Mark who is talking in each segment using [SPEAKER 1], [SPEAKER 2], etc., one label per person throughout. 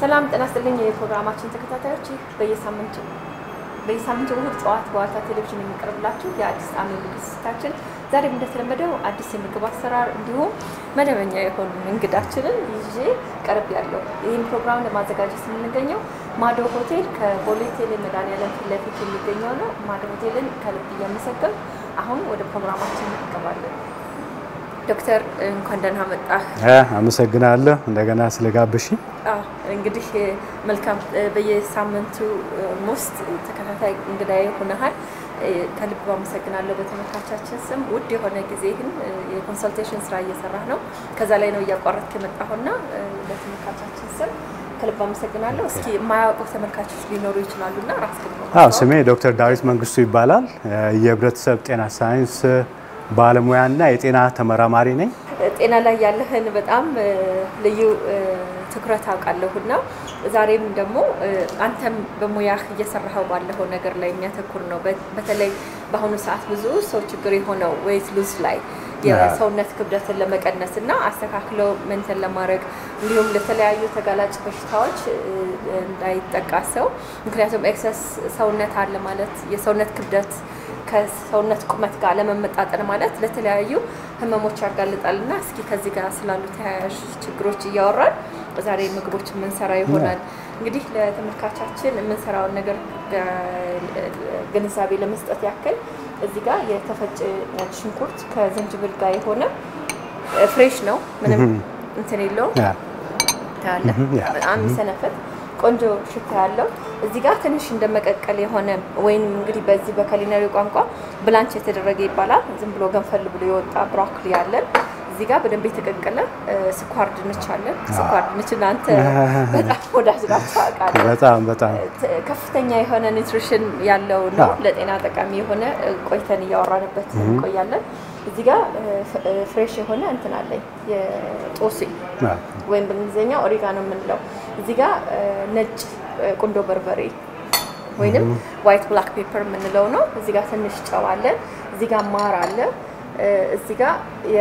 [SPEAKER 1] ሰላም ጤና ይስጥልኝ የፕሮግራማችን ተከታታዮች ይህ በየሳምንቱ በየሳምንቱ እሁድ ጠዋት በዋልታ ቴሌቪዥን የሚቀርብላችሁ የአዲስ ዓመት ዝግጅታችን ዛሬም እንደተለመደው አዲስ የምግብ አሰራር እንዲሁም መደበኛ የሆኑ እንግዳችንን ይዤ ቀርብ ያለው ይህን ፕሮግራም ለማዘጋጀት የምንገኘው ማዶ ሆቴል ከቦሌ ቴሌ መድኃኒዓለም ፊት ለፊት የሚገኘው ነው። ማዶ ሆቴልን ከልብ እያመሰገን አሁን ወደ ፕሮግራማችን እንገባለን። ዶክተር እንኳን ደህና መጣህ።
[SPEAKER 2] አመሰግናለሁ እንደገና ስለጋበሽኝ።
[SPEAKER 1] እንግዲህ መልካም በየሳምንቱ ውስጥ ተከታታይ እንግዳዬ ሆነሃል። ከልብ አመሰግናለሁ በተመልካቻችን ስም። ውድ የሆነ ጊዜህን የኮንሰልቴሽን ስራ እየሰራህ ነው። ከዛ ላይ ነው እያቋረጥክ የመጣሁና በተመልካቻችን ስም ከልብ አመሰግናለሁ። እስኪ የማያውቁ ተመልካቾች ሊኖሩ ይችላሉና ራስ
[SPEAKER 2] አዎ፣ ስሜ ዶክተር ዳዊት መንግስቱ ይባላል። የህብረተሰብ ጤና ሳይንስ ባለሙያና የጤና ተመራማሪ ነኝ።
[SPEAKER 1] ጤና ላይ ያለህን በጣም ልዩ ትኩረት አውቃለሁና ዛሬም ደግሞ አንተም በሙያህ እየሰራኸው ባለኸው ነገር ላይ የሚያተኩር ነው። በተለይ በአሁኑ ሰዓት ብዙ ሰው ችግር የሆነው ዌይት ሉዝ ላይ የሰውነት ክብደትን ለመቀነስ እና አስተካክለው መንተን ለማድረግ እንዲሁም ለተለያዩ ተጋላጭ በሽታዎች እንዳይጠቃ ሰው ምክንያቱም ኤክሰስ ሰውነት አለ ማለት የሰውነት ክብደት ከሰውነት ቁመት ጋር ለመመጣጠን ማለት ለተለያዩ ህመሞች ያጋልጣል እና እስኪ ከዚህ ጋር ስላሉ ተያያዥ ችግሮች እያወራን ዛሬ ምግቦች የምንሰራ ይሆናል። እንግዲህ ለተመልካቻችን የምንሰራውን ነገር ግንዛቤ ለመስጠት ያክል እዚህ ጋር የተፈጨ ነጭ ሽንኩርት ከዝንጅብል ጋር የሆነ ፍሬሽ ነው፣ ምንም እንትን የለውም። ታያለ በጣም የሚሰነፈት ቆንጆ ሽታ ያለው እዚህ ጋር ትንሽ እንደመቀቀል የሆነ ወይም እንግዲህ በዚህ በካሊነሪ ቋንቋ ብላንች የተደረገ ይባላል። ዝም ብሎ ገንፈል ብሎ የወጣ ብሮኮሊ አለን። እዚህ ጋር በደንብ የተቀቀለ ስኳር ድንች አለን። ስኳር ድንች እናንተ በጣም ወዳጅ ናቸው አውቃለሁ።
[SPEAKER 2] በጣም በጣም
[SPEAKER 1] ከፍተኛ የሆነ ኒውትሪሽን ያለው ነው። ለጤና ጠቃሚ የሆነ ቆይተን እያወራንበት እንቆያለን። እዚህ ጋር ፍሬሽ የሆነ እንትን አለኝ የጦስኝ ወይም በእንግሊዝኛ ኦሪጋኖ የምንለው እዚህ ጋር ነጭ ቁንዶ በርበሬ ወይንም ዋይት ብላክ ፔፐር የምንለው ነው። እዚህ ጋር ትንሽ ጨው አለ። እዚህ ጋር ማር አለ። እዚህ ጋር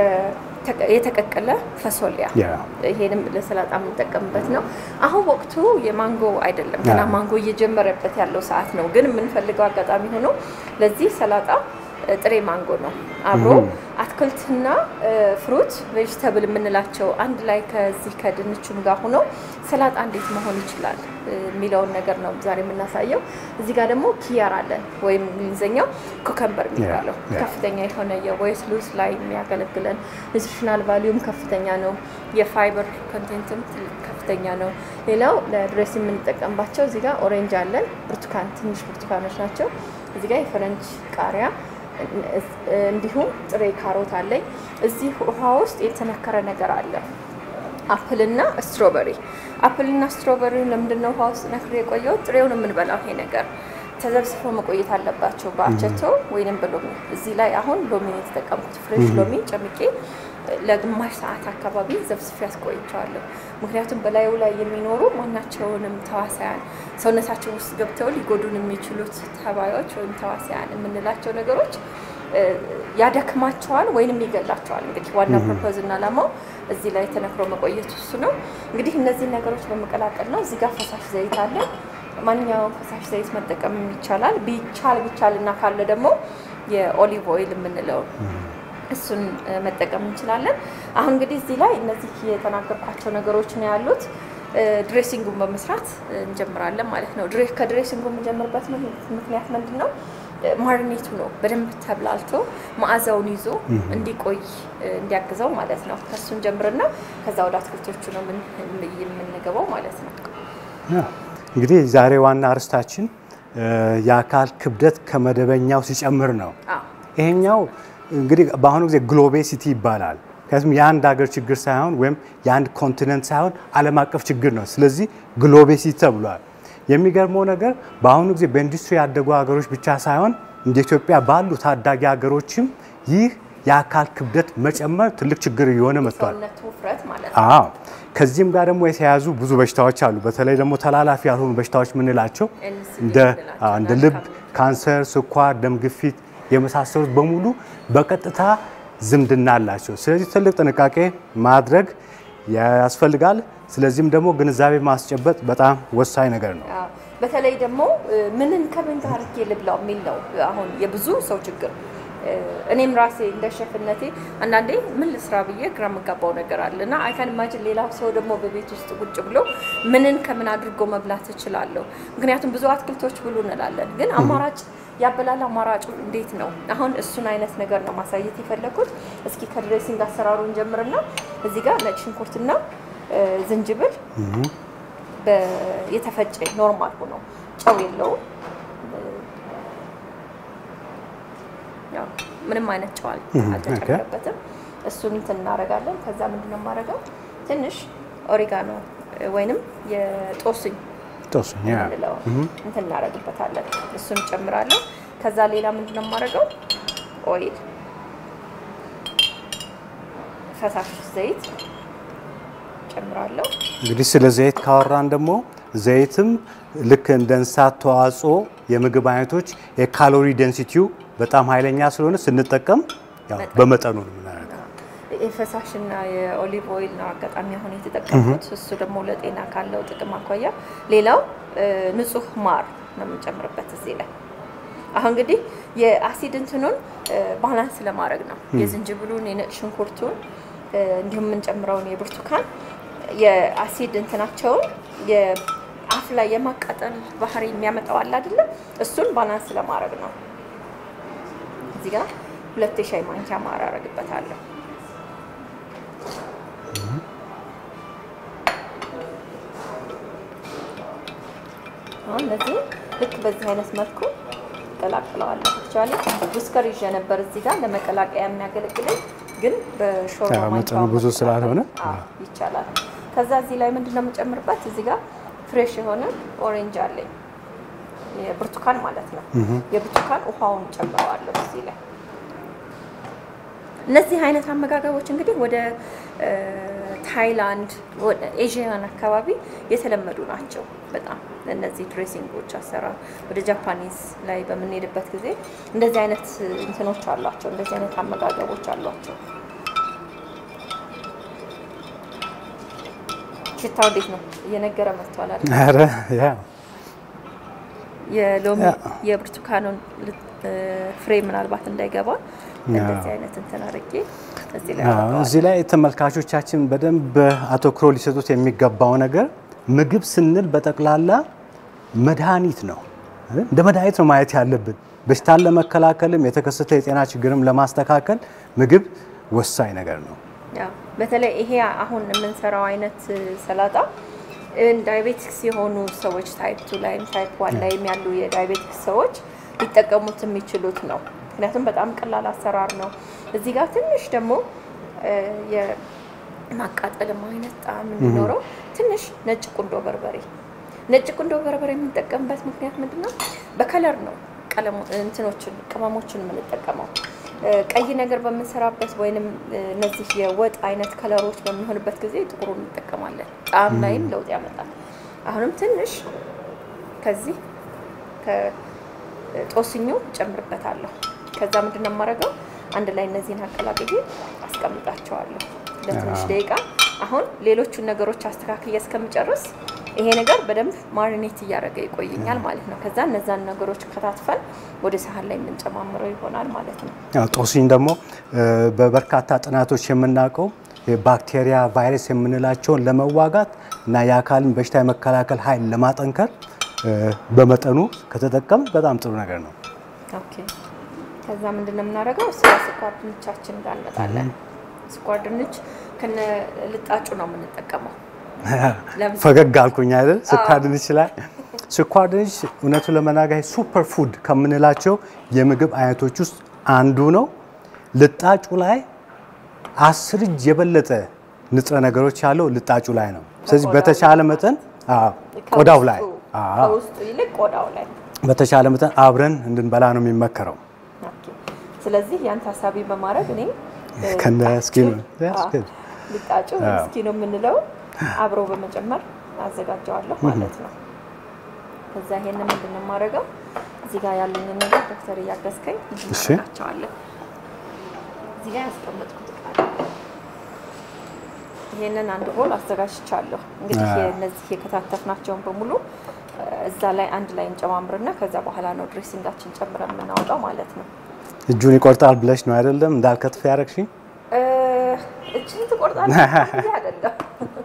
[SPEAKER 1] የተቀቀለ ፈሶሊያ ይሄንም ለሰላጣ የምንጠቀምበት ነው። አሁን ወቅቱ የማንጎ አይደለም፣ ገና ማንጎ እየጀመረበት ያለው ሰዓት ነው። ግን የምንፈልገው አጋጣሚ ሆኖ ለዚህ ሰላጣ ጥሬ ማንጎ ነው። አብሮ አትክልትና ፍሩት ቬጅተብል የምንላቸው አንድ ላይ ከዚህ ከድንቹም ጋር ሆኖ ሰላጣ እንዴት መሆን ይችላል የሚለውን ነገር ነው ዛሬ የምናሳየው። እዚህ ጋር ደግሞ ኪያር አለን ወይም እንግሊዝኛው ኩከምበር የሚባለው ከፍተኛ የሆነ የዌይት ሉዝ ላይ የሚያገለግለን ኒትሪሽናል ቫሊዩም ከፍተኛ ነው። የፋይበር ኮንቴንትም ከፍተኛ ነው። ሌላው ለድሬስ የምንጠቀምባቸው እዚህ ጋር ኦሬንጅ አለን፣ ብርቱካን ትንሽ ብርቱካኖች ናቸው። እዚህ ጋር የፈረንጅ ቃሪያ እንዲሁም ጥሬ ካሮት አለኝ። እዚህ ውሃ ውስጥ የተነከረ ነገር አለ፣ አፕልና ስትሮበሪ። አፕልና ስትሮበሪ ለምንድን ነው ውሃ ውስጥ ነክሬ የቆየው? ጥሬውን የምንበላው ይሄ ነገር ተዘብስፎ መቆየት አለባቸው በአቸቶ ወይንም በሎሚ። እዚህ ላይ አሁን ሎሚ የተጠቀምኩት ፍሬሽ ሎሚ ጨምቄ ለግማሽ ሰዓት አካባቢ ዘብስፌ ያስቆይቸዋለሁ። ምክንያቱም በላዩ ላይ የሚኖሩ ማናቸውንም ተዋሳያን ሰውነታችን ውስጥ ገብተው ሊጎዱን የሚችሉት ተባዮች ወይም ተዋሳያን የምንላቸው ነገሮች ያደክማቸዋል ወይንም ይገላቸዋል። እንግዲህ ዋና ፐርፖዝ እና ዓላማው እዚህ ላይ ተነክሮ መቆየት እሱ ነው። እንግዲህ እነዚህ ነገሮች በመቀላቀል ነው። እዚህ ጋር ፈሳሽ ዘይት አለ። ማንኛውም ፈሳሽ ዘይት መጠቀም ይቻላል። ቢቻል ቢቻል እና ካለ ደግሞ የኦሊቭ ኦይል የምንለው እሱን መጠቀም እንችላለን። አሁን እንግዲህ እዚህ ላይ እነዚህ የተናገርኳቸው ነገሮች ነው ያሉት። ድሬሲንጉን በመስራት እንጀምራለን ማለት ነው። ከድሬሲንጉ የምንጀምርበት ምክንያት ምንድን ነው? ማርኔቱ ነው በደንብ ተብላልቶ መዓዛውን ይዞ እንዲቆይ እንዲያግዘው ማለት ነው። ከሱን ጀምርና ከዛ ወደ አትክልቶቹ ነው የምንገባው ማለት ነው።
[SPEAKER 2] እንግዲህ ዛሬ ዋና አርስታችን የአካል ክብደት ከመደበኛው ሲጨምር ነው። ይሄኛው እንግዲህ በአሁኑ ጊዜ ግሎቤሲቲ ይባላል። ምክንያቱም የአንድ ሀገር ችግር ሳይሆን ወይም የአንድ ኮንቲነንት ሳይሆን ዓለም አቀፍ ችግር ነው። ስለዚህ ግሎቤሲቲ ተብሏል። የሚገርመው ነገር በአሁኑ ጊዜ በኢንዱስትሪ ያደጉ ሀገሮች ብቻ ሳይሆን እንደ ኢትዮጵያ ባሉ ታዳጊ ሀገሮችም ይህ የአካል ክብደት መጨመር ትልቅ ችግር እየሆነ መጥቷል። አዎ ከዚህም ጋር ደግሞ የተያያዙ ብዙ በሽታዎች አሉ። በተለይ ደግሞ ተላላፊ ያልሆኑ በሽታዎች የምንላቸው እንደ ልብ ካንሰር፣ ስኳር፣ ደም ግፊት የመሳሰሉት በሙሉ በቀጥታ ዝምድና አላቸው። ስለዚህ ትልቅ ጥንቃቄ ማድረግ ያስፈልጋል። ስለዚህም ደግሞ ግንዛቤ ማስጨበጥ በጣም ወሳኝ ነገር ነው።
[SPEAKER 1] አዎ። በተለይ ደግሞ ምንን ከምን ጋር አድርጌ ልብላው የሚል ነው አሁን የብዙ ሰው ችግር። እኔም ራሴ እንደ ሸፍነቴ አንዳንዴ ምን ልስራ ብዬ ግራ የምጋባው ነገር አለ እና አይካን ኢማጅን ሌላው ሰው ደግሞ በቤት ውስጥ ቁጭ ብሎ ምንን ከምን አድርጎ መብላት እችላለሁ። ምክንያቱም ብዙ አትክልቶች ብሉ እንላለን፣ ግን አማራጭ ያበላል አማራጩ እንዴት ነው? አሁን እሱን አይነት ነገር ነው ማሳየት የፈለኩት። እስኪ ከድሬሲንግ አሰራሩን ጀምርና እዚህ ጋር ነጭ ሽንኩርትና ዝንጅብል የተፈጨ ኖርማል ሆኖ ጨው የለውም ያው ምንም አይነት ጨው አልተጨመረበትም። እሱን እንትን እናደርጋለን። ከዛ ምንድነው የማደርገው ትንሽ ኦሪጋኖ ወይንም የጦስኝ
[SPEAKER 2] ጦስኝ
[SPEAKER 1] የምንለው እንትን እናደርግበታለን። እሱን ጨምራለሁ። ከዛ ሌላ ምንድነው የማደርገው ኦይል፣ ፈሳሽ ዘይት ጨምራለሁ።
[SPEAKER 2] እንግዲህ ስለ ዘይት ካወራን ደግሞ ዘይትም ልክ እንደ እንስሳት ተዋጽኦ የምግብ አይነቶች የካሎሪ ዴንሲቲው በጣም ኃይለኛ ስለሆነ ስንጠቀም ያው በመጠኑ ነው የምናደርገው።
[SPEAKER 1] የፈሳሽና የኦሊቭ ኦይል ነው አጋጣሚ አሁን የተጠቀምኩት። እሱ ደግሞ ለጤና ካለው ጥቅም አኳያ፣ ሌላው ንጹህ ማር ነው የምንጨምርበት እዚህ ላይ። አሁን እንግዲህ የአሲድ እንትኑን ባላንስ ለማድረግ ነው የዝንጅብሉን፣ የነጭ ሽንኩርቱን እንዲሁም የምንጨምረውን የብርቱካን የአሲድ እንትናቸውን የአፍ ላይ የማቃጠል ባህሪ የሚያመጣው አለ አይደለም፣ እሱን ባላንስ ለማድረግ ነው። እዚህ ጋር ሁለት የሻይ ማንኪያ ማር አደርግበታለሁ። አሁን እነዚህ ልክ በዚህ አይነት መልኩ ቀላቅለዋለሁ። አክቹዋሊ ውስከር ይዤ ነበር እዚህ ጋር ለመቀላቀያ የሚያገለግለኝ ግን በሾርባ
[SPEAKER 2] መጠኑ ብዙ ስላልሆነ
[SPEAKER 1] ይቻላል። ከዛ እዚህ ላይ ምንድን ነው የምጨምርበት? እዚህ ጋር ፍሬሽ የሆነ ኦሬንጅ አለኝ የብርቱካን ማለት ነው። የብርቱካን ውሃውን ጨምረዋለሁ እዚህ ላይ። እነዚህ አይነት አመጋገቦች እንግዲህ ወደ ታይላንድ፣ ኤዥያን አካባቢ የተለመዱ ናቸው በጣም እነዚህ ድሬሲንጎች አሰራር። ወደ ጃፓኒዝ ላይ በምንሄድበት ጊዜ እንደዚህ አይነት እንትኖች አሏቸው፣ እንደዚህ አይነት አመጋገቦች አሏቸው። ሽታው እንዴት ነው? እየነገረ መጥቷል አይደል?
[SPEAKER 2] ኧረ ያ
[SPEAKER 1] የሎሚ የብርቱካኑን ፍሬ ምናልባት እንዳይገባ እንደዚህ አይነት እንትን አድርጌ እዚህ ላይ
[SPEAKER 2] እዚህ ላይ ተመልካቾቻችን በደንብ አተኩሮ ሊሰጡት የሚገባው ነገር ምግብ ስንል በጠቅላላ መድኃኒት ነው። እንደ መድኃኒት ነው ማየት ያለብን። በሽታን ለመከላከልም የተከሰተ የጤና ችግርም ለማስተካከል ምግብ ወሳኝ ነገር ነው።
[SPEAKER 1] በተለይ ይሄ አሁን የምንሰራው አይነት ሰላጣ ዳይቤቲክስ የሆኑ ሰዎች ታይፕ ቱ ላይም ታይፕ ዋን ላይም ያሉ የዳይቤቲክስ ሰዎች ሊጠቀሙት የሚችሉት ነው። ምክንያቱም በጣም ቀላል አሰራር ነው። እዚህ ጋር ትንሽ ደግሞ የማቃጠልም አይነት ጣዕም እንዲኖረው ትንሽ ነጭ ቁንዶ በርበሬ ነጭ ቁንዶ በርበሬ የምንጠቀምበት ምክንያት ምንድን ነው? በከለር ነው ቀለሙ እንትኖችን ቅመሞችን የምንጠቀመው ቀይ ነገር በምንሰራበት ወይንም እነዚህ የወጥ አይነት ከለሮች በሚሆንበት ጊዜ ጥቁሩ እንጠቀማለን። ጣዕም ላይም ለውጥ ያመጣል። አሁንም ትንሽ ከዚህ ከጦስኙ ጨምርበታለሁ። ከዛ ምንድን ነው የማደርገው አንድ ላይ እነዚህን አቀላቅዬ አስቀምጣቸዋለሁ ለትንሽ ደቂቃ። አሁን ሌሎቹን ነገሮች አስተካክዬ እስከምጨርስ ይሄ ነገር በደንብ ማሪኔት እያደረገ ይቆየኛል ማለት ነው። ከዛ እነዛን ነገሮች ከታትፈን ወደ ሳህን ላይ የምንጨማምረው ይሆናል ማለት ነው።
[SPEAKER 2] ጦስኝ ደግሞ በበርካታ ጥናቶች የምናውቀው ባክቴሪያ፣ ቫይረስ የምንላቸውን ለመዋጋት እና የአካልን በሽታ የመከላከል ኃይል ለማጠንከር በመጠኑ ከተጠቀም በጣም ጥሩ ነገር ነው።
[SPEAKER 1] ኦኬ። ከዛ ምንድን ነው የምናደርገው? ስለ ስኳር ድንቻችን ጋር እንመጣለን። ስኳር ድንች ከነ ልጣጩ ነው የምንጠቀመው።
[SPEAKER 2] ፈገግ አልኩኝ አይደል? ስኳር ድንች ላይ ስኳር ድንች እውነቱን ለመናገር ሱፐር ፉድ ከምንላቸው የምግብ አይነቶች ውስጥ አንዱ ነው። ልጣጩ ላይ አስር እጅ የበለጠ ንጥረ ነገሮች ያለው ልጣጩ ላይ ነው። ስለዚህ በተቻለ መጠን ቆዳው ላይ
[SPEAKER 1] ከውስጡ ይልቅ ቆዳው ላይ
[SPEAKER 2] በተቻለ መጠን አብረን እንድንበላ ነው የሚመከረው።
[SPEAKER 1] ስለዚህ ያን ታሳቢ በማድረግ እኔ
[SPEAKER 2] ከነ ስኪኑ
[SPEAKER 1] ልጣጩ ስኪኑ የምንለው አብሮ በመጨመር አዘጋጀዋለሁ ማለት ነው። ከዛ ይሄንን ምንድን ነው የማደርገው እዚህ ጋር ያሉኝን ነገር ዶክተር እያገዝከኝ እናደርጋቸዋለን። እዚህ ጋር ያስቀመጥኩት ቃል ይሄንን አንድ ቦል አዘጋጅቻለሁ። እንግዲህ እነዚህ የከታተፍናቸውን በሙሉ እዛ ላይ አንድ ላይ እንጨማምርና ከዛ በኋላ ነው ድሬሲንጋችን ጨምረን የምናወጣው ማለት ነው።
[SPEAKER 2] እጁን ይቆርጣል ብለሽ ነው አይደለም? እንዳልከትፍ ያደረግሽኝ
[SPEAKER 1] እጅን ትቆርጣለህ አይደለም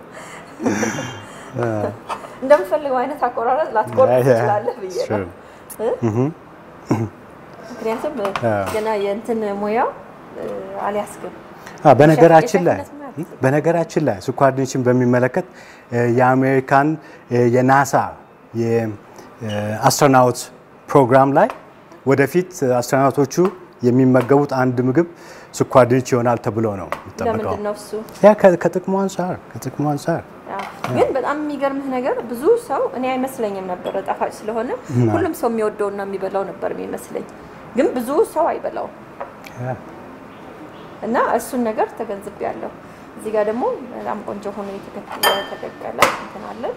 [SPEAKER 1] እንደምፈልገው አይነት አቆራረጥ ላትቆርጥ ትችላለህ ብዬ ነው። ምክንያቱም ገና የእንትን ሙያው አልያዝክም።
[SPEAKER 2] በነገራችን ላይ በነገራችን ላይ ስኳር ድንችን በሚመለከት የአሜሪካን የናሳ የአስትሮናውት ፕሮግራም ላይ ወደፊት አስትሮናውቶቹ የሚመገቡት አንድ ምግብ ስኳር ድንች ይሆናል ተብሎ ነው የሚጠበቀው።
[SPEAKER 1] ለምንድን ነው እሱ?
[SPEAKER 2] ያ ከጥቅሙ አንጻር ከጥቅሙ አንጻር
[SPEAKER 1] ግን በጣም የሚገርምህ ነገር ብዙ ሰው እኔ አይመስለኝም ነበረ ጣፋጭ ስለሆነ ሁሉም ሰው የሚወደውና የሚበላው ነበር የሚመስለኝ፣ ግን ብዙ ሰው አይበላውም እና እሱን ነገር ተገንዝቤያለሁ። እዚህ ጋር ደግሞ በጣም ቆንጆ ሆኖ የተቀቀለ እንትን አለን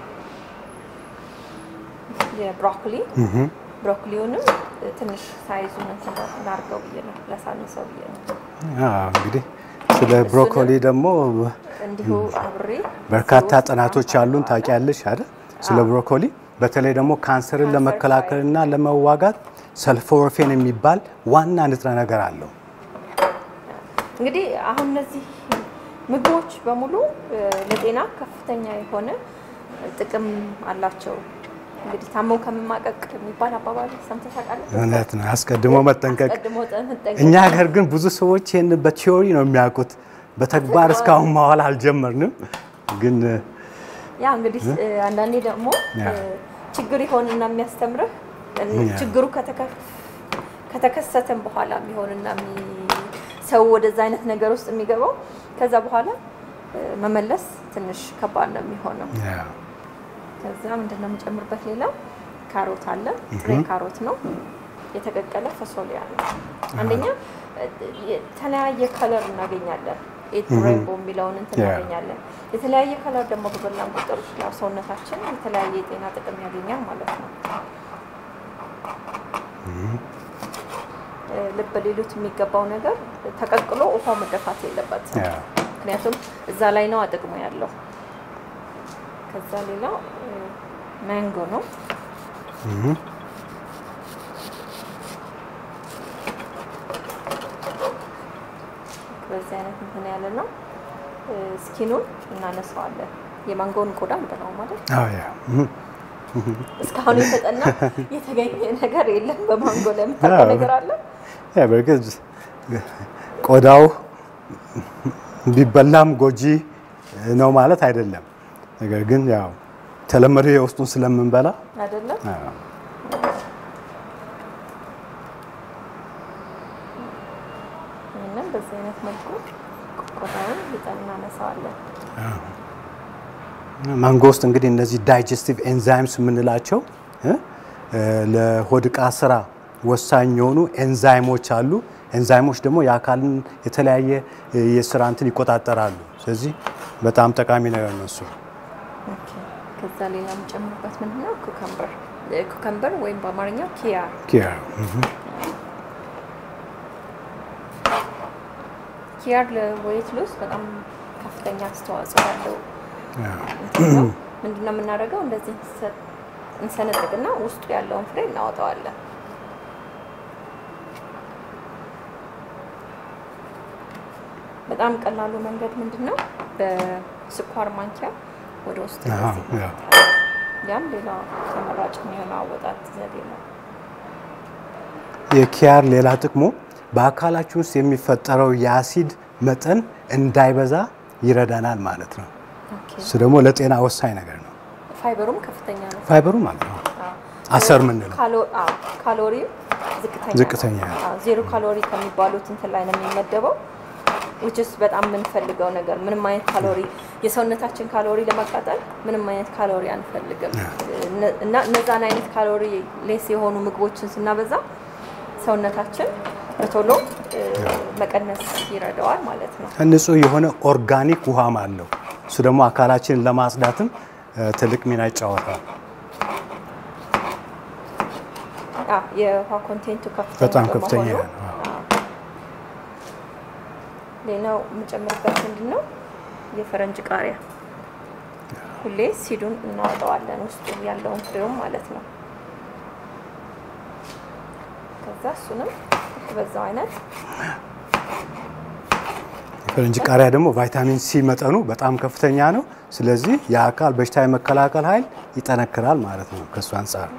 [SPEAKER 1] የብሮኮሊ ብሮኮሊውንም ትንሽ ሳይዙን እንትን ላድርገው ብዬ ነው ላሳንሰው ብዬ ነው።
[SPEAKER 2] እንግዲህ ስለ ብሮኮሊ ደግሞ
[SPEAKER 1] እንዲሁ አብሬ
[SPEAKER 2] በርካታ ጥናቶች ያሉን ታውቂያለሽ አይደል? ስለ ብሮኮሊ በተለይ ደግሞ ካንሰርን ለመከላከልና ለመዋጋት ሰልፎርፌን የሚባል ዋና ንጥረ ነገር አለው።
[SPEAKER 1] እንግዲህ አሁን እነዚህ ምግቦች በሙሉ ለጤና ከፍተኛ የሆነ ጥቅም አላቸው። እንግዲህ ታመው ከመማቀቅ የሚባል አባባል ሰምተሽ ታውቃለሽ?
[SPEAKER 2] እውነት ነው። አስቀድሞ መጠንቀቅ።
[SPEAKER 1] አስቀድሞ መጠንቀቅ።
[SPEAKER 2] እኛ ሀገር ግን ብዙ ሰዎች ይህን በቲዮሪ ነው የሚያውቁት፣ በተግባር እስካሁን ማዋል አልጀመርንም። ግን
[SPEAKER 1] ያ እንግዲህ አንዳንዴ ደግሞ ችግር ይሆንና የሚያስተምርህ ችግሩ ከተከሰተም በኋላ የሚሆንና ሰው ወደዛ አይነት ነገር ውስጥ የሚገባው ከዛ በኋላ መመለስ ትንሽ ከባድ ነው የሚሆነው። ከዛ ምንድን ነው የምጨምርበት? ሌላ ካሮት አለ። ጥሬ ካሮት ነው የተቀቀለ ፈሶሊያ ነው። አንደኛ የተለያየ ከለር እናገኛለን። ኤት ሬንቦ የሚለውን እንትን እናገኛለን። የተለያየ ከለር ደግሞ በበላን ቁጥር ያው ሰውነታችን የተለያየ የጤና ጥቅም ያገኛል ማለት ነው። ልብ ሊሉት የሚገባው ነገር ተቀቅሎ ውሃው መደፋት የለበትም። ምክንያቱም እዛ ላይ ነው ጥቅሙ ያለው። ከዛ ሌላው ማንጎ ነው። በዚህ አይነት እንትን ያለ ነው። ስኪኑን እናነሳዋለን። የማንጎውን ቆዳ እንበላው ማለት እስካሁን የተጠና የተገኘ ነገር የለም። በማንጎ ላይ የምታውቀው ነገር አለ?
[SPEAKER 2] በእርግጥ ቆዳው ቢበላም ጎጂ ነው ማለት አይደለም። ነገር ግን ያው ተለመደ የውስጡን ስለምንበላ
[SPEAKER 1] አይደለም። ይህንን በዚህ አይነት መልኩ ቆዳውን ልጠን እናነሳዋለን።
[SPEAKER 2] ማንጎ ውስጥ እንግዲህ እነዚህ ዳይጀስቲቭ ኤንዛይምስ የምንላቸው ለሆድ ዕቃ ስራ ወሳኝ የሆኑ ኤንዛይሞች አሉ። ኤንዛይሞች ደግሞ የአካልን የተለያየ የስራ እንትን ይቆጣጠራሉ። ስለዚህ በጣም ጠቃሚ ነገር ነው እሱ።
[SPEAKER 1] ከዛ ሌላ የምጨምርበት ምንድን ነው? ኩከምበር ኩከምበር ወይም በአማርኛው ኪያር
[SPEAKER 2] ኪያር
[SPEAKER 1] ኪያር ለዌት ሎስ በጣም ከፍተኛ አስተዋጽኦ ያለው ምንድን ነው የምናደርገው? እንደዚህ እንሰነጥቅና ውስጡ ያለውን ፍሬ እናወጣዋለን። በጣም ቀላሉ መንገድ ምንድን ነው? በስኳር ማንኪያ ወደ ውስጥ ያም ሌላ ተመራጭ የሚሆነው አወጣት ዘዴ ነው።
[SPEAKER 2] የኪያር ሌላ ጥቅሙ በአካላችን ውስጥ የሚፈጠረው የአሲድ መጠን እንዳይበዛ ይረዳናል ማለት ነው። እሱ ደግሞ ለጤና ወሳኝ ነገር ነው።
[SPEAKER 1] ፋይበሩም ከፍተኛ ነው።
[SPEAKER 2] ፋይበሩ ማለት ነው አሰር ምንለው
[SPEAKER 1] ካሎሪ
[SPEAKER 2] ዝቅተኛ
[SPEAKER 1] ዜሮ ካሎሪ ከሚባሉት እንትን ላይ ነው የሚመደበው ውጭስ በጣም የምንፈልገው ነገር ምንም አይነት ካሎሪ የሰውነታችን ካሎሪ ለማቃጠል ምንም አይነት ካሎሪ አንፈልግም እና እነዛን አይነት ካሎሪ ሌስ የሆኑ ምግቦችን ስናበዛ ሰውነታችን በቶሎ መቀነስ ይረዳዋል ማለት ነው።
[SPEAKER 2] ንጹህ የሆነ ኦርጋኒክ ውሃም አለው። እሱ ደግሞ አካላችንን ለማጽዳትም ትልቅ ሚና ይጫወታል።
[SPEAKER 1] የውሃ ኮንቴንቱ ከፍተኛ
[SPEAKER 2] በጣም ከፍተኛ
[SPEAKER 1] በመሆኑ
[SPEAKER 2] ነው።
[SPEAKER 1] ሌላው የምጨምርበት ምንድን ነው? የፈረንጅ ቃሪያ ሁሌ ሲዱን እናወጣዋለን፣ ውስጡ ያለውን ፍሬውም ማለት ነው። ከዛ እሱንም በዛው አይነት
[SPEAKER 2] የፈረንጅ ቃሪያ ደግሞ ቫይታሚን ሲ መጠኑ በጣም ከፍተኛ ነው። ስለዚህ የአካል በሽታ የመከላከል ኃይል ይጠነክራል ማለት ነው። ከእሱ አንጻር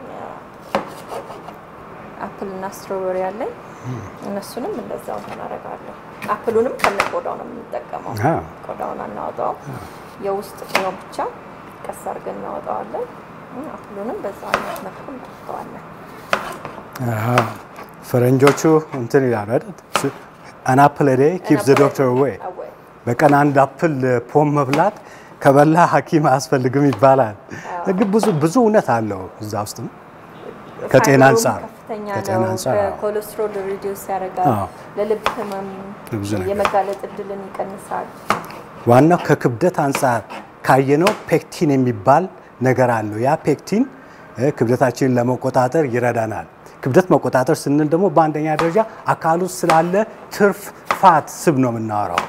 [SPEAKER 1] አፕል እና ስትሮበሪ አለኝ። እነሱንም እንደዛው እናደርጋለሁ። አፕሉንም ከነ ቆዳው ነው የምንጠቀመው።
[SPEAKER 2] አዎ።
[SPEAKER 1] ቆዳውን አናወጣው፣ የውስጥ ፍሬው ብቻ ቀስ አድርገን እናወጣዋለን። አፕሉንም በዛ አይነት መልኩ እናወጣዋለን።
[SPEAKER 2] አዎ። ፈረንጆቹ እንትን ይላሉ አይደል? አን አፕል ኤ ዴይ ኪፕስ ዘ ዶክተር አዌይ።
[SPEAKER 1] አወይ
[SPEAKER 2] በቀን አንድ አፕል ፖም መብላት ከበላ ሐኪም አያስፈልግም ይባላል። ግን ብዙ ብዙ እውነት አለው እዛ ውስጥም ከጤና
[SPEAKER 1] ፋይበሩም
[SPEAKER 2] አንጻር
[SPEAKER 1] ከፍተኛ
[SPEAKER 2] ከጤና
[SPEAKER 1] ነው።
[SPEAKER 2] አንጻር አዎ።
[SPEAKER 1] ኮሌስትሮል ሪዲዩስ ያደርጋል።
[SPEAKER 2] አዎ።
[SPEAKER 1] ለልብ ህመም
[SPEAKER 2] ለብዙ ነገር።
[SPEAKER 1] የመጋለጥ እድልን ይቀንሳል።
[SPEAKER 2] ዋናው ከክብደት አንጻር ካየነው ፔክቲን የሚባል ነገር አለው። ያ ፔክቲን እ፣ ክብደታችንን ለመቆጣጠር ይረዳናል። ክብደት መቆጣጠር ስንል ደግሞ በአንደኛ ደረጃ አካል ውስጥ ስላለ ትርፍ ፋት ስብ ነው የምናወራው።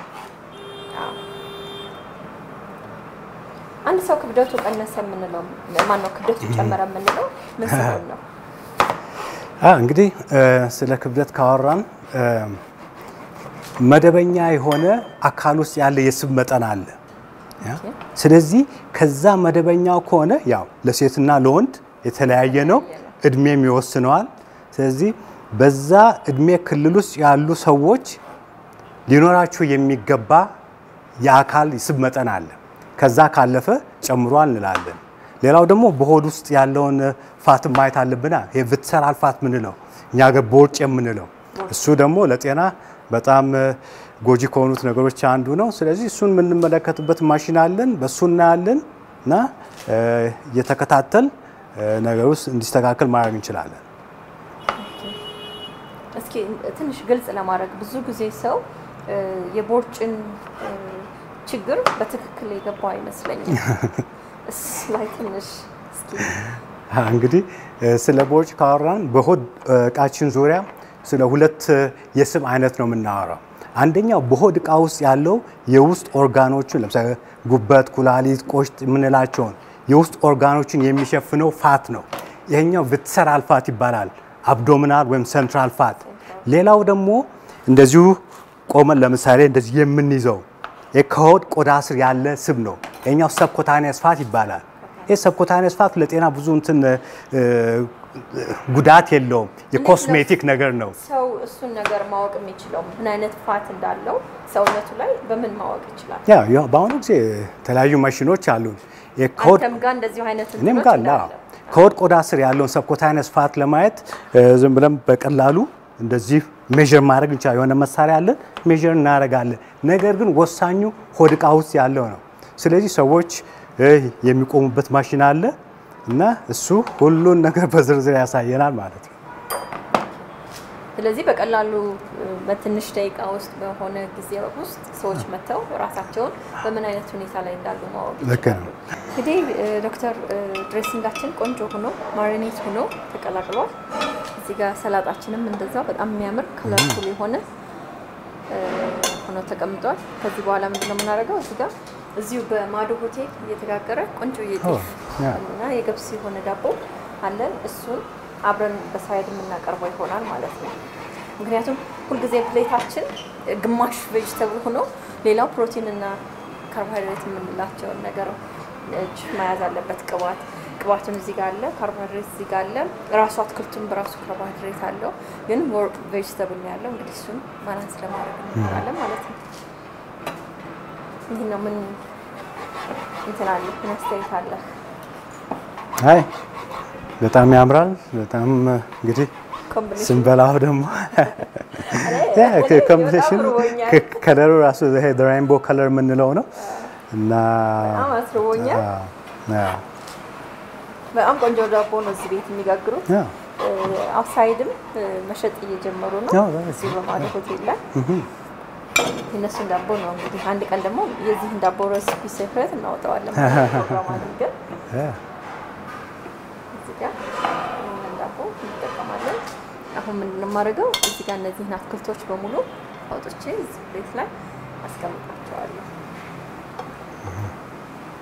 [SPEAKER 1] አንድ ሰው ክብደቱ ቀነሰ የምንለው ማነው? ክብደቱ ጨመረ የምንለው ምን ሲሆን ነው?
[SPEAKER 2] አ እንግዲህ እ፣ ስለ ክብደት ካወራን እ፣ መደበኛ የሆነ አካል ውስጥ ያለ የስብ መጠን አለ። ያ? ስለዚህ ከዛ መደበኛው ከሆነ ያው ለሴትና ለወንድ የተለያየ ነው፣ እድሜም ይወስነዋል። ስለዚህ በዛ እድሜ ክልል ውስጥ ያሉ ሰዎች ሊኖራቸው የሚገባ የአካል የስብ መጠን አለ። ከዛ ካለፈ ጨምሯል እንላለን። ሌላው ደግሞ በሆድ ውስጥ ያለውን ፋት ማየት አለብና ይሄ ቪስሰራል ፋት ምንለው እኛ ሀገር ቦርጭ የምንለው እሱ ደግሞ ለጤና በጣም እ፣ ጎጂ ከሆኑት ነገሮች አንዱ ነው። ስለዚህ እሱን የምንመለከትበት ማሽን አለን፣ በእሱ እናያለን እና እ፣ እየተከታተል እ፣ ነገር ውስጥ እንዲስተካከል ማድረግ እንችላለን።
[SPEAKER 1] እስኪ ትንሽ ግልጽ ለማድረግ ብዙ ጊዜ ሰው እ፣ የቦርጭን እ፣ ችግር በትክክል የገባው አይመስለኝም። እሱ ላይ ትንሽ እስኪ
[SPEAKER 2] አ፣ እንግዲህ እ፣ ስለ ቦርጭ ካወራን በሆድ እ፣ እቃችን ዙሪያ ስለ ሁለት እ፣ የስብ አይነት ነው የምናወራው። አንደኛው በሆድ እቃ ውስጥ ያለው የውስጥ ኦርጋኖችን ለምሳሌ ጉበት፣ ኩላሊት፣ ቆሽት የምንላቸውን የውስጥ ኦርጋኖችን የሚሸፍነው ፋት ነው። ይሄኛው ቪስሰራል ፋት ይባላል፣ አብዶሚናል ወይም ሴንትራል ፋት። ሌላው ደግሞ እንደዚሁ ቆመን ለምሳሌ እንደዚህ የምንይዘው ይህ ከሆድ ቆዳ ስር ያለ ስብ ነው። ይሄኛው ሰብኮታኒየስ ፋት ይባላል። ይህ ሰብኮታኒየስ ፋት ለጤና ብዙ እንትን እ፣ ጉዳት የለውም። የኮስሜቲክ ነገር ነው።
[SPEAKER 1] ሰው እሱን ነገር ማወቅ የሚችለው ምን አይነት ፋት እንዳለው ሰውነቱ ላይ በምን ማወቅ ይችላል?
[SPEAKER 2] ያ ያው በአሁኑ ጊዜ የተለያዩ ማሽኖች አሉ። የከሆድ
[SPEAKER 1] አንተም ጋር እንደዚሁ አይነት
[SPEAKER 2] እኔም
[SPEAKER 1] እንትኖች
[SPEAKER 2] ጋር
[SPEAKER 1] እንዳለ።
[SPEAKER 2] አዎ። ከሆድ ቆዳ ስር ያለውን ሰብኮታይነስ ፋት ለማየት እ፣ ዝም ብለን በቀላሉ እንደዚህ ሜዥር ማድረግ እንችላለን። የሆነ መሳሪያ አለን፣ ሜዥር እናደርጋለን። ነገር ግን ወሳኙ ሆድ እቃ ውስጥ ያለው ነው። ስለዚህ ሰዎች እ፣ የሚቆሙበት ማሽን አለ እና እሱ ሁሉን ነገር በዝርዝር ያሳየናል ማለት ነው።
[SPEAKER 1] ስለዚህ በቀላሉ እ፣ በትንሽ ደቂቃ ውስጥ በሆነ ጊዜ ውስጥ ሰዎች መጥተው ራሳቸውን በምን አይነት ሁኔታ ላይ እንዳሉ ማወቅ
[SPEAKER 2] ልክ
[SPEAKER 1] ይችላሉ።
[SPEAKER 2] ነው።
[SPEAKER 1] እንግዲህ እ፣ ዶክተር እ፣ ድሬሲንጋችን ቆንጆ ሆኖ ማሪኔት ሆኖ ተቀላቅሏል። እዚህ ጋር ሰላጣችንም እንደዛው በጣም የሚያምር ከለርፉል የሆነ እ፣ ሆኖ ተቀምጧል። ከዚህ በኋላ ምንድነው የምናደርገው? እዚህ ጋር እዚሁ በማዶ ሆቴል እየተጋገረ ቆንጆ የጤፍ
[SPEAKER 2] ያ።
[SPEAKER 1] እና የገብስ የሆነ ዳቦ አለን። እሱን አብረን በሳይድ የምናቀርበው ይሆናል ማለት ነው። ምክንያቱም ሁልጊዜ ፕሌታችን ግማሽ ቬጅተብል ሆኖ ሌላው ፕሮቲን እና ካርቦሃይድሬት የምንላቸውን ነገር እጅ መያዝ አለበት። ቅባት ቅባቱን እዚህ ጋር አለ፣ ካርቦሃይድሬት እዚህ ጋር አለ። ራሱ አትክልቱን በራሱ ካርቦሃይድሬት አለው፣ ግን ሞር ቬጅተብል ነው ያለው። እንግዲህ እሱን ባላንስ ለማድረግ እንሞክራለን ማለት ነው። ይህ ነው ምን እንትን አለ ምን አስተያየት አለ?
[SPEAKER 2] አይ በጣም ያምራል። በጣም እንግዲህ
[SPEAKER 1] ኮምቢኔሽን
[SPEAKER 2] ስንበላው ደግሞ ኮምቢኔሽን ከለሩ ራሱ ይሄ ሬይንቦ ከለር የምንለው ነው እና
[SPEAKER 1] በጣም አስርቦኛል።
[SPEAKER 2] አዎ፣ አዎ፣
[SPEAKER 1] በጣም ቆንጆ ዳቦ ነው እዚህ ቤት የሚጋግሩት።
[SPEAKER 2] አዎ።
[SPEAKER 1] አውትሳይድም መሸጥ እየጀመሩ ነው
[SPEAKER 2] አዎ፣ በጣም
[SPEAKER 1] እዚህ በማዶ ሆቴል ላይ የእነሱን ዳቦ ነው እንግዲህ አንድ ቀን ደግሞ የዚህን ዳቦ ሬሲፒ ሴክሬት እናወጣዋለን ፕሮግራም አድርገን
[SPEAKER 2] አዎ።
[SPEAKER 1] እዚህ ጋር ይህንን ዳቦ እንጠቀማለን። አሁን ምንድን ነው የማደርገው እዚህ ጋር እነዚህን አትክልቶች በሙሉ አውጥቼ እዚህ ቤት ላይ አስቀምጣቸዋለሁ።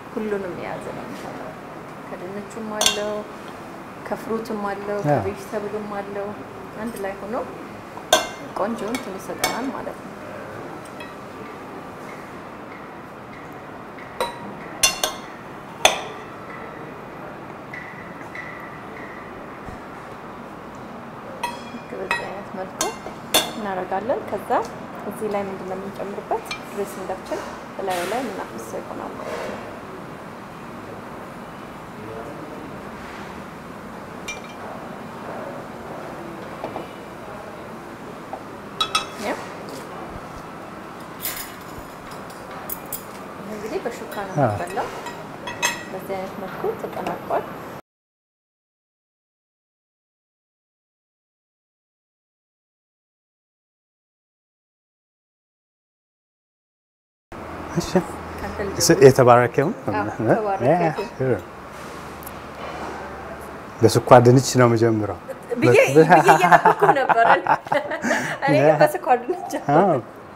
[SPEAKER 1] ሁሉንም የያዘ ነው የሚሰራው። ከድንቹም አለው፣ ከፍሩትም አለው፣
[SPEAKER 2] ያ።
[SPEAKER 1] ከቬጅተብልም አለው። አንድ ላይ ሆኖ ቆንጆ እንትን ይሰጠናል ማለት ነው። ልክ በዚህ አይነት መልኩ እናደርጋለን። ከዛ እዚህ ላይ ምንድን ነው የምንጨምርበት? ድሬሲንጋችን እላዩ ላይ የምናፈሰው ይሆናል ማለት ነው። ያው ይህ እንግዲህ በሹካ ነው
[SPEAKER 2] አዎ።
[SPEAKER 1] የሚበላው። በዚህ አይነት መልኩ ተጠናቋል።
[SPEAKER 2] እሺ
[SPEAKER 1] ከአንተ ልጅ
[SPEAKER 2] ስ- የተባረከውን
[SPEAKER 1] አዎ፣ ተባረከ።
[SPEAKER 2] በስኳር ድንች ነው የምጀምረው።
[SPEAKER 1] ብዬ ብዬ እየጠበኩ ነበረ። እኔ ግን በስኳር ድንች
[SPEAKER 2] አዎ።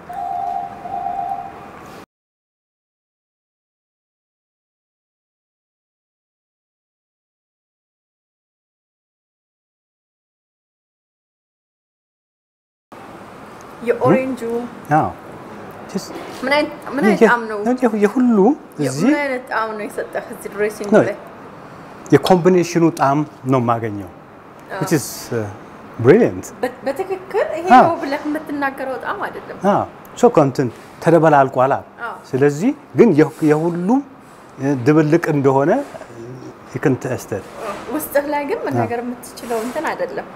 [SPEAKER 1] የኦሬንጁ
[SPEAKER 2] አዎ። ጀስት
[SPEAKER 1] ምን አይነት ምን አይነት ጣዕም ነው?
[SPEAKER 2] የ- የሁሉም እዚህ
[SPEAKER 1] ምን አይነት ጣዕም ነው የሰጠህ እዚህ ድሬሲንግ
[SPEAKER 2] ነው።
[SPEAKER 1] ላይ?
[SPEAKER 2] የኮምቢኔሽኑ ጣዕም ነው የማገኘው which is uh, brilliant
[SPEAKER 1] በ- በትክክል ይሄ
[SPEAKER 2] አዎ።
[SPEAKER 1] ነው ብለህ የምትናገረው ጣዕም አይደለም።
[SPEAKER 2] አዎ ሶ እንትን ተደበላልቋል።
[SPEAKER 1] አዎ።
[SPEAKER 2] ስለዚህ ግን የ- የሁሉም እ፣ ድብልቅ እንደሆነ ይክን ተስተት
[SPEAKER 1] ውስጥህ ላይ ግን መናገር የምትችለው እንትን አይደለም።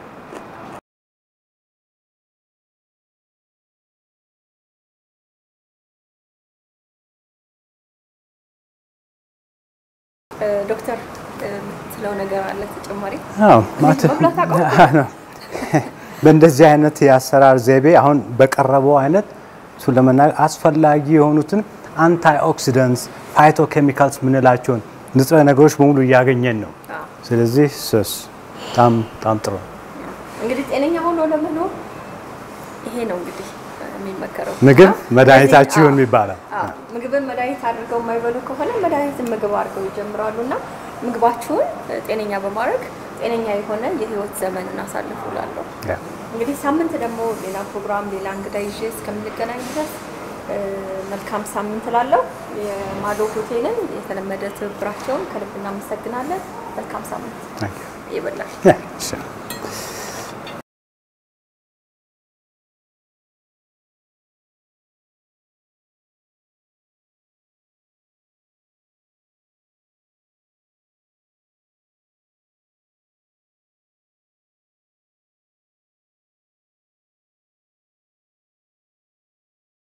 [SPEAKER 1] እ፣ ዶክተር እ፣ የምትለው ነገር አለ ተጨማሪ?
[SPEAKER 2] አዎ ማለት
[SPEAKER 1] መብላት አቆምኩ።
[SPEAKER 2] ነው። በእንደዚህ አይነት የአሰራር ዘይቤ አሁን በቀረበው አይነት እሱን ለመናገር አስፈላጊ የሆኑትን አንታይ ኦክሲደንትስ ፋይቶ ኬሚካልስ የምንላቸውን ንጥረ ነገሮች በሙሉ እያገኘን ነው።
[SPEAKER 1] አዎ።
[SPEAKER 2] ስለዚህ ስስ በጣም በጣም ጥሩ ነው።
[SPEAKER 1] እንግዲህ ጤነኛ ሆኖ ለመኖር ይሄ ነው እንግዲህ የሚመከረው።
[SPEAKER 2] ምግብ
[SPEAKER 1] እና
[SPEAKER 2] መድኃኒታችሁ
[SPEAKER 1] ስለዚህ-
[SPEAKER 2] ይሁን ይባላል።
[SPEAKER 1] አዎ፣ ምግብን መድኃኒት አድርገው የማይበሉ ከሆነ መድኃኒትን ምግብ አድርገው ይጀምራሉ እና ምግባችሁን ጤነኛ በማድረግ ጤነኛ የሆነ የህይወት ዘመን እናሳልፉ እላለሁ።
[SPEAKER 2] ያ።
[SPEAKER 1] እንግዲህ ሳምንት ደግሞ ሌላ ፕሮግራም ሌላ እንግዳ ይዤ እስከምንገናኝ ድረስ እ፣ መልካም ሳምንት እላለሁ። የማዶ ሆቴልን የተለመደ ትብብራቸውን ከልብ እናመሰግናለን። መልካም ሳምንት
[SPEAKER 2] Thank you.
[SPEAKER 1] ይበላል።
[SPEAKER 2] Yeah, sure.